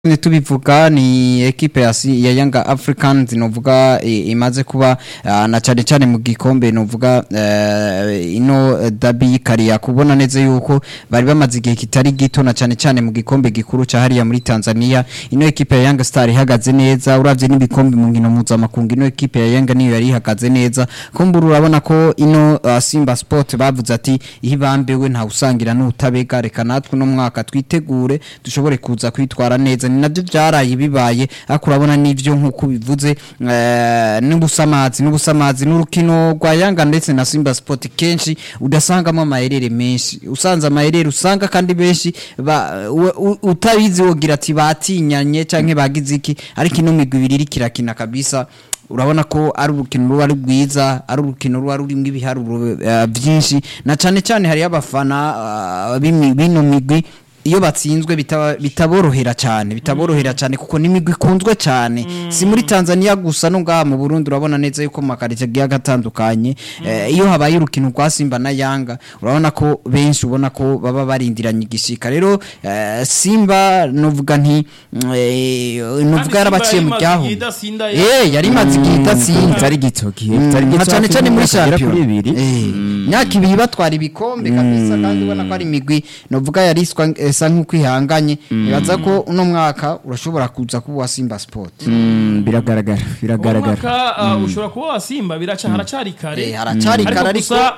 tubivuga ni ekipe ya, si- ya Young Africans novuga i- imaze kuba ah, na cyane cyane mu gikombe novuga eh, ino eh, dabi kariya kubona neza yuko bari bamaze igihe kitari gito na cyane cyane mu gikombe gikuru ca hariya muri Tanzania ino ekipe ya Young Star ihagaze neza uravye n'ibikombe mu nkino mpuzamakungu ino ekipe ya Young niyo yari ihagaze neza kumbura urabona ko ino ah, Simba Sport bavuze ati ihibambewe nta usangira n'utabega reka natwe no mwaka twitegure dushobore kuza kwitwara neza ni nabyo byaraye bibaye ariko urabona n'ivyo nk'uko bivuze eh, n'ubusamazi n'ubusamazi n'urukino rwa Yanga ndetse na Simba Sport kenshi udasangamo amayerere menshi usanze amayerere usanga kandi benshi ba- u- u- utabizi wogira ati batinyanye canke bagize iki ariko ino migwi ibiri iriko irakina kabisa urabona ko ari urukino ruba ari rwiza ari urukino ruba rurimo ibiharuro eh, byinshi na cyane cyane hariyo abafana ah, b'imi- b'ino migwi iyo batsinzwe bitaba- bitaborohera cyane bitaborohera cyane kuko n'imigwi ikunzwe cyane si muri Tanzania gusa no ngaha mu Burundi urabona neza yuko mu makaritsiye agiye agatandukanye eh, iyo habaye urukino rwa Simba na Yanga urabona ko benshi ubona ko baba barindiranye igishika rero eh, Simba novuga nti mm, eh, novuga yarabaciye mu ryaho Eh yari imaze igihe idatsinda kitari gito gihe Mm, kitari nka gito cyane cyane muri kugera shampiyona kuri ibiri Eh, myaka ibiri batwara ibikombe kabisa kandi ubona ko ari imigwi novuga yariswa esa nk'uko ihanganye nibaza ko uno mwaka urashobora kuza kuba uwa Simba Sport Mm, biragaragara biragaragara umwaka uh, ushobora kuba wasimba biraca haracari kare Eh, haracari kare, ariko- gusa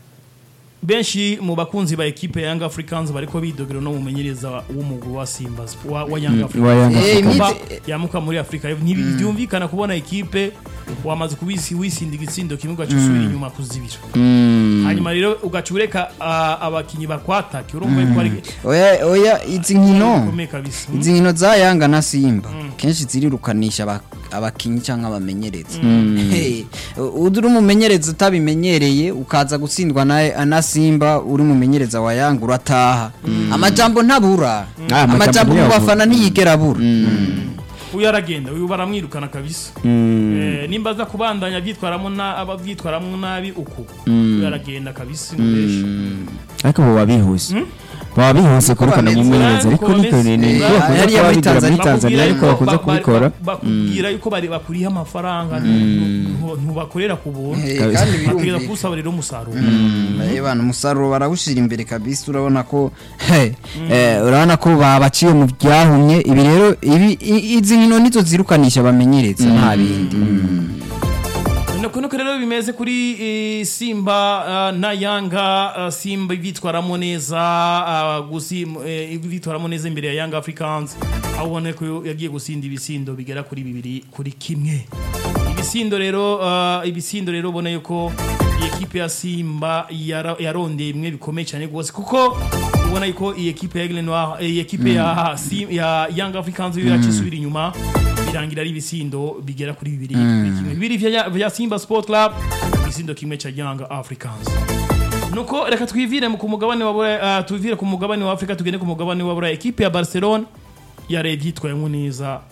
benshi mu bakunzi ba ekipe ya Young Africans bariko bidogera no mumenyereza w'umugwi wa Simba Sp- wa, wa Young Africans wa Young Eh, Africans. Kuba imite- yamuka muri Afrika ntibyumvikana kubona ekipe wamaze kubisi wisinda igitsindo kimwe ugaca usubira inyuma kuzibira hanyuma rero ugaca ureka uh, abakinyi bakwatake urumva yuko ari oya oya izi nkino bikomeye kabisa izi nkino za Yanga na Simba kenshi zirirukanisha aba- abakinyi cyangwa abamenyereza Hey, uri umumenyereza utabimenyereye ukaza gutsindwa na, na Simba uri umumenyereza wa Yanga urataha amajambo ntabura Ah, amajambo amajambo mu ntiyabura. bafana ntiyigera abura uyu aragenda uyu baramwirukana kabisa Eh, nimba aza kubandanya byitwaramo na ababyitwaramo nabi uku uyu aragenda kabisa umuresha ariko bo babihuse baba bihuse kurukana bameze. umumenyereza ariko Uko niko bameze. ni Eh, niko bakunze hariya kuba muri bigira muri Tanzania. Tanzania ariko yuko bakunze ba- ba- kubikora bakubwira yuko bari bakuriye amafaranga ntu- ntubakorera ku buntu Eh, Kabisa. kandi bakwiye birumvikana kuwusaba rero umusaruro Eh, bana umusaruro barawushyira imbere kabisa urabona ko he, eh, urabona ko babaciye mu byahumye ibi rero ibi i- izi nkino nizo zirukanisha bamenyereza nta bindi nuko nuko rero bimeze kuri eh, simba ah, na yanga ah, simba bitwaramo neza ah, gusi eh, bitwaramo neza imbere ya yanga africans aho ubona ko yagiye gusinda ibisindo bigera kuri bibiri kuri kimwe ibisindo rero ah, ibisindo rero ubona yuko iyi ekipe ya simba yara- yarondeye bimwe bikomeye cyane rwose kuko ubona yuko iyi ekipe ya Aigle Noir iyi ekipe ya Sim- ya Young Africans yo yacisubira inyuma birangira ari ibisindo bigera kuri bibiri kuri kimwe bibiri vya vya Simba Sport Club ibisindo kimwe cha Young Africans nuko reka twivire mu- ku mugabane wa Bura- uh, twivire ku mugabane wa Afrika tugende ku mugabane wa Bura ekipe ya Barcelona yarebye yitwayemo neza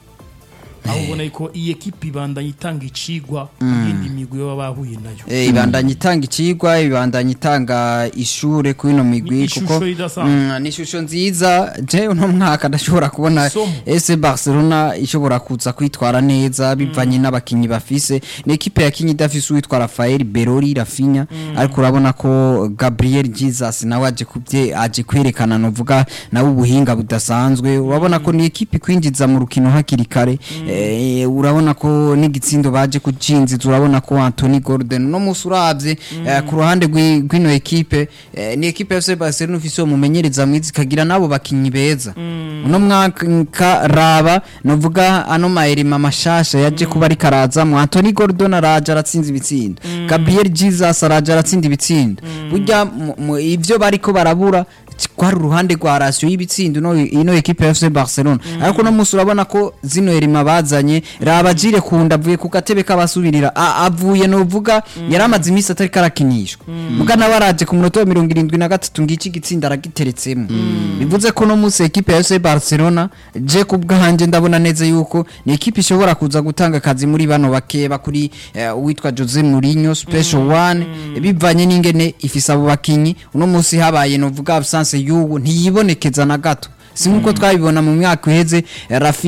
aho ubona yuko iyi ekipe ibandanya itanga icigwa yindi migwi baba bahuye nayo Eh, ibandanya itanga ikigwa ibandanya itanga ishure kuri ino migwi Ni ishusho kuko idasanzwe. Mm, ni ishusho nziza je uno mwaka ndashobora kubona Isomo. ese Barcelona ishobora kuza kwitwara neza bivanye n'abakinyi bafise ni ekipe yakinyi idafise uwitwa Rafael Berori Rafinha ariko urabona ko Gabriel Jesus nawe aje kubye aje kwerekana novuga nawe ubuhinga budasanzwe urabona ko ni ekipe kwinjiza mu rukino hakiri kare eh, urabona ko n'igitsindo baje kucinziza urabona ko Anthony Gordon no musi uravye eh, ku ruhande rw'i- rw'ino ekipe eh, ni ekipe ya FC Barcelona ufise uwo mumenyereza mwiza ikagira nabo bakinyi beza uno mwaka raba novuga ano maerima mashasha yaje kuba ari karazamwo Anthony Gordon araje aratsinze ibitsindo Gabriel Jesus araje aratsinda ibitsindo burya mu- mu- ivyo bariko barabura kwari uruhande rwa ratio y'ibitsindo ino ino ekipe ya FC Barcelona ariko no musi urabona ko zino erima bazanye raba jire kunda avuye ku gatebe k'abasubirira A- avuye novuga yaramaze iminsi atari karakinishwa muga nawe araje ku munota wa mirongo irindwi na gatatu ngiki igitsinda aragiteretsemo bivuze ko no musi ekipe ya FC Barcelona je ku bwanje ndabona neza yuko ni ekipe ishobora kuza gutanga akazi muri bano bakeba kuri eh, uwitwa Jose Mourinho special one bivanye n'ingene ifise abo bakinyi uno musi habaye novuga absence y'ubu ntiyibonekeza na gato si nkuko twabibona mu myaka iheze Rafinha